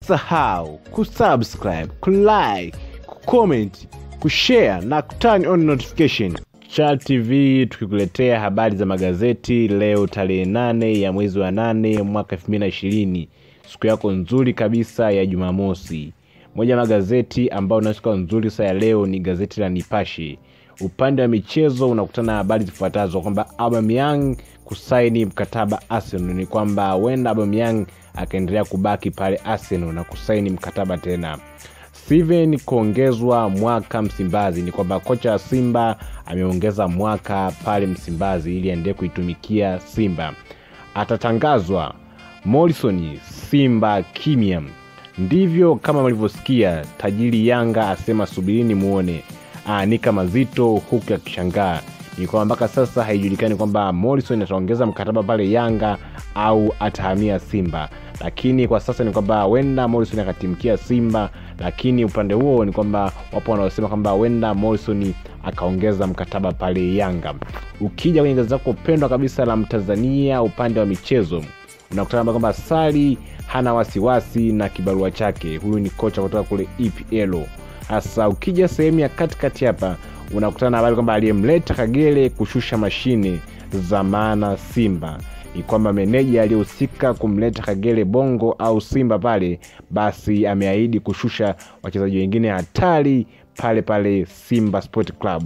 usisahau kusubscribe kulike kucomment kushare na kuturn on notification Chal TV tukikuletea habari za magazeti leo tarehe nane ya mwezi wa nane mwaka 2020 siku yako nzuri kabisa ya Jumamosi. Moja ya magazeti ambayo na siku nzuri saa ya leo ni gazeti la Nipashe. Upande wa michezo unakutana na habari zifuatazo kwamba Aubameyang kusaini mkataba Arsenal, ni kwamba huenda Aubameyang akaendelea kubaki pale Arsenal na kusaini mkataba tena. Steven kuongezwa mwaka Msimbazi, ni kwamba kocha wa Simba ameongeza mwaka pale Msimbazi ili aendelee kuitumikia Simba. Atatangazwa Morrison Simba kimya. Ndivyo kama mlivyosikia, tajiri Yanga asema subirini muone, aanika mazito huku akishangaa. Ni kwamba mpaka sasa haijulikani kwamba Morrison ataongeza mkataba pale Yanga au atahamia Simba, lakini kwa sasa ni kwamba huenda Morrison akatimkia Simba, lakini upande huo ni kwamba wapo wanaosema kwamba huenda Morrison akaongeza mkataba pale Yanga. Ukija kwenye gazeti lako pendwa kabisa la Mtanzania upande wa michezo unakutana kwamba Sari hana wasiwasi na kibarua chake. Huyu ni kocha kutoka kule EPL. Hasa ukija sehemu ya katikati hapa unakutana na habari kwamba aliyemleta Kagere kushusha mashine za maana Simba ni kwamba meneja aliyehusika kumleta Kagere Bongo au Simba pale, basi ameahidi kushusha wachezaji wengine hatari pale pale Simba Sport Club.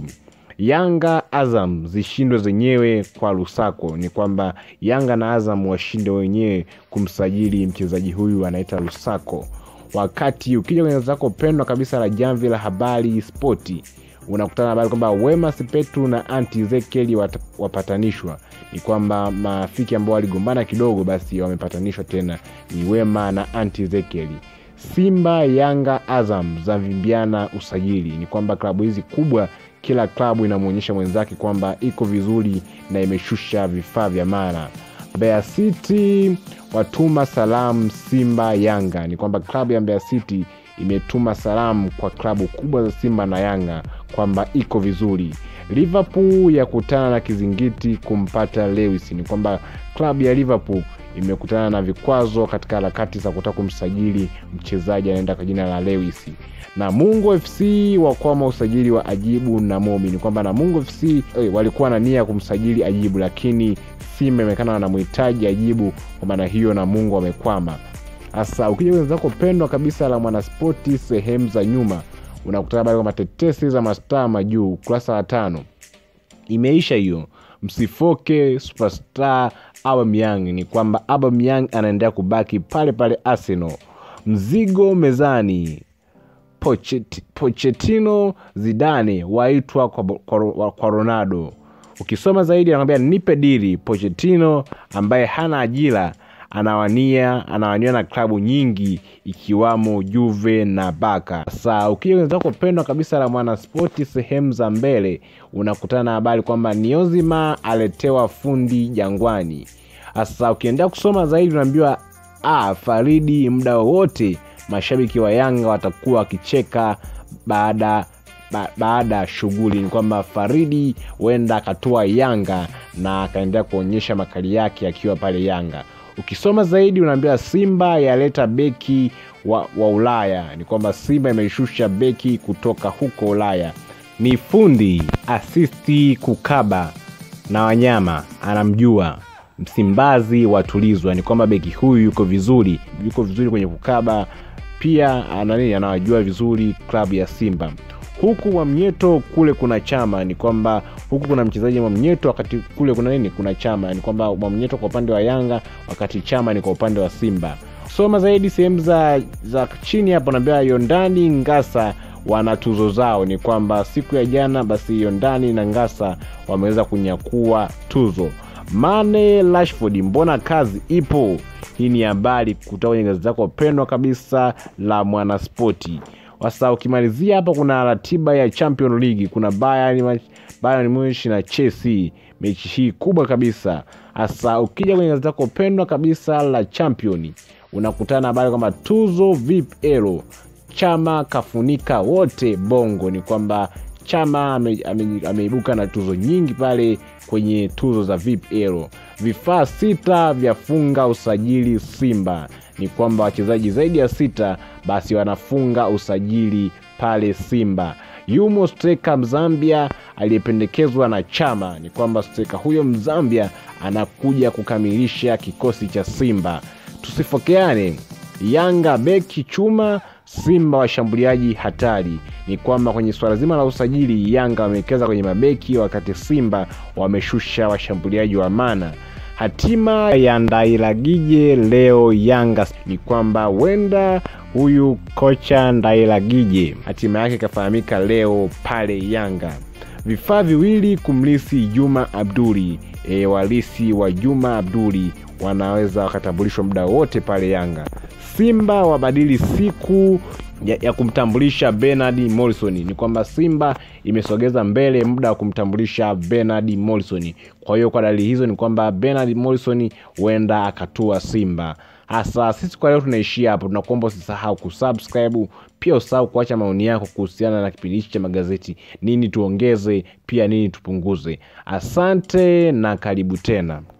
Yanga Azam zishindwe zenyewe kwa Lusako. Ni kwamba Yanga na Azam washinde wenyewe kumsajili mchezaji huyu anaita Lusako. Wakati ukija kwenye zako pendwa kabisa la Jamvi la Habari Spoti unakutana na habari kwamba Wema Sepetu na Anti Ezekiel wapatanishwa. Ni kwamba marafiki ambao waligombana kidogo, basi wamepatanishwa tena, ni Wema na Anti Ezekiel. Simba, Yanga, Azam zavimbiana usajili. Ni kwamba klabu hizi kubwa kila klabu inamwonyesha mwenzake kwamba iko vizuri na imeshusha vifaa vya mara. Mbeya City watuma salamu Simba Yanga. Ni kwamba klabu ya Mbeya City imetuma salamu kwa klabu kubwa za Simba na Yanga kwamba iko vizuri. Liverpool yakutana na kizingiti kumpata Lewis. Ni kwamba klabu ya Liverpool imekutana na vikwazo katika harakati za kutaka kumsajili mchezaji anaenda kwa jina la Lewis. Namungo FC wakwama usajili wa Ajibu na Momi. Ni kwamba Namungo FC eh, walikuwa na nia ya kumsajili Ajibu, lakini Simba imekana wanamhitaji Ajibu, kwa maana hiyo Namungo wamekwama. Sasa ukija kwenye zako pendwa kabisa la Mwanaspoti sehemu za nyuma, unakutana habari kwamba tetesi za mastaa majuu, ukurasa wa tano imeisha hiyo. Msifoke superstar Aubameyang. Ni kwamba Aubameyang anaendelea kubaki pale pale Arsenal. Mzigo mezani Pochet, Pochettino Zidane waitwa kwa, kwa, kwa Ronaldo. Ukisoma zaidi anakwambia nipe diri. Pochettino ambaye hana ajira anawania anawania na klabu nyingi ikiwamo Juve na Barca. Sasa ukija kwenye zako pendwa kabisa la Mwanaspoti sehemu za mbele unakutana na habari kwamba Niozima aletewa fundi Jangwani. Sasa ukiendelea kusoma zaidi unaambiwa ah, Faridi muda wowote mashabiki wa Yanga watakuwa wakicheka baada ba, baada ya shughuli. Ni kwamba Faridi huenda akatoa Yanga na akaendelea kuonyesha makali yake akiwa pale Yanga. Ukisoma zaidi unaambiwa Simba yaleta beki wa, wa Ulaya. Ni kwamba Simba imeshusha beki kutoka huko Ulaya, ni fundi asisti kukaba na wanyama, anamjua Msimbazi watulizwa. Ni kwamba beki huyu yuko vizuri, yuko vizuri kwenye kukaba pia anani anawajua vizuri klabu ya Simba. Huku Mwamnyeto kule kuna chama, ni kwamba huku kuna mchezaji Mwamnyeto, wakati kule kuna nini, kuna chama. Ni kwamba Mwamnyeto kwa upande wa Yanga, wakati chama ni kwa upande wa Simba. Soma zaidi sehemu za, za chini hapo, naambia Yondani Ngasa wana tuzo zao. Ni kwamba siku ya jana basi Yondani na Ngasa wameweza kunyakua tuzo. Mane Rashford, mbona kazi ipo? Hii ni habari kutoka kwenye gazeti lako pendwa kabisa la Mwanaspoti. Sasa ukimalizia hapa, kuna ratiba ya Champions League, kuna Bayern Bayern Munich na Chelsea, mechi hii kubwa kabisa. Sasa ukija kwenye gazeti lako pendwa kabisa la Champion, unakutana na habari kwamba tuzo VPL chama kafunika wote bongo. Ni kwamba chama ameibuka ame, ame na tuzo nyingi pale kwenye tuzo za VPL. Vifaa sita vyafunga usajili Simba ni kwamba wachezaji zaidi ya sita basi wanafunga usajili pale Simba. Yumo steka Mzambia aliyependekezwa na Chama, ni kwamba steka huyo Mzambia anakuja kukamilisha kikosi cha Simba. Tusifokeane, Yanga beki chuma, Simba washambuliaji hatari. Ni kwamba kwenye suala zima la usajili, Yanga wamewekeza kwenye mabeki, wakati Simba wameshusha washambuliaji wa maana. Hatima ya Ndailagije leo Yanga ni kwamba wenda huyu kocha Ndailagije hatima yake ikafahamika leo pale Yanga. Vifaa viwili kumlisi Juma Abduli. E, walisi wa Juma Abduli wanaweza wakatambulishwa muda wote pale Yanga. Simba wabadili siku ya, ya kumtambulisha Bernard Morrison. Ni kwamba Simba imesogeza mbele muda wa kumtambulisha Bernard Morrison. Kwa hiyo kwa dalili hizo ni kwamba Bernard Morrison huenda akatua Simba. Hasa sisi kwa leo tunaishia hapo, tunakuomba usisahau kusubscribe, pia usahau kuacha maoni yako kuhusiana na kipindi hichi cha magazeti, nini tuongeze, pia nini tupunguze. Asante na karibu tena.